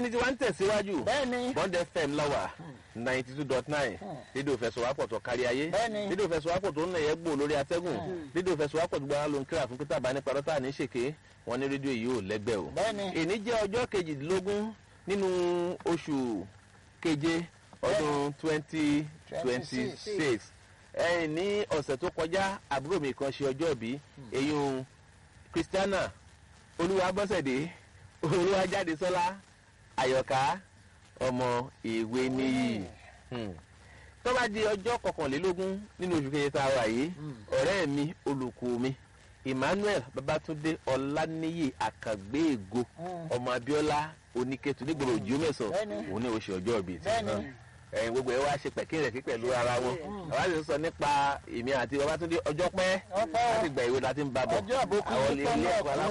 ìkànnì tí wọ́n ń tẹ̀síwájú bẹ́ẹ̀ni bond fm lọ́wà ninety two dot nine dídò fẹsọ̀wápọ̀ tó kárí ayé Bẹ́ẹ̀ni. dídò fẹsọ̀wápọ̀ tó ń nàyẹ́ gbò lórí atẹ́gùn dídò fẹsọ̀wápọ̀ tó gbára ló ń kíra fún pété àbá nípa rọ́tà ní ṣèké wọn ní rédíò yìí ò lẹ́gbẹ́ o. Bẹ́ẹ̀ni. èní jẹ́ ọjọ́ kejìdínlógún nínú oṣù keje ọdún twenty twenty six ẹ̀yìn ní ọ̀sẹ̀ tó kọjá àbúrò mi kan ṣe ọjọ́ ìbí èyí kristiana olúwabọ́sẹ̀dé olúwajáde sọ́lá àyọ̀ká ọmọ ìwé níyì Hmm. tó bá di ọjọ́ kọkànlélógún nínú oṣù kejì tá a wà yìí ọ̀rẹ́ mi olùkọ́ mi emmanuel babatunde ọláníyì àkàgbéègo ọmọ abiola oníkẹtù nígboro òjò mẹ́sàn Bẹ́ẹ̀ni. òun ní oṣù ọjọ́ ìbí tí Bẹ́ẹ̀ni. ẹ̀yin gbogbo ẹ̀ wá ṣe pẹ̀kínrẹ̀kí pẹ̀lú ara wọn àwa sì ń sọ nípa èmi àti babatunde ọjọ́ pẹ́ Ọpẹ́ o. láti gbà ìwé láti ń bá bọ̀ Ọjọ́ àbókù àwọn ló ilé tán ilé náà ẹ̀kọ́ kú.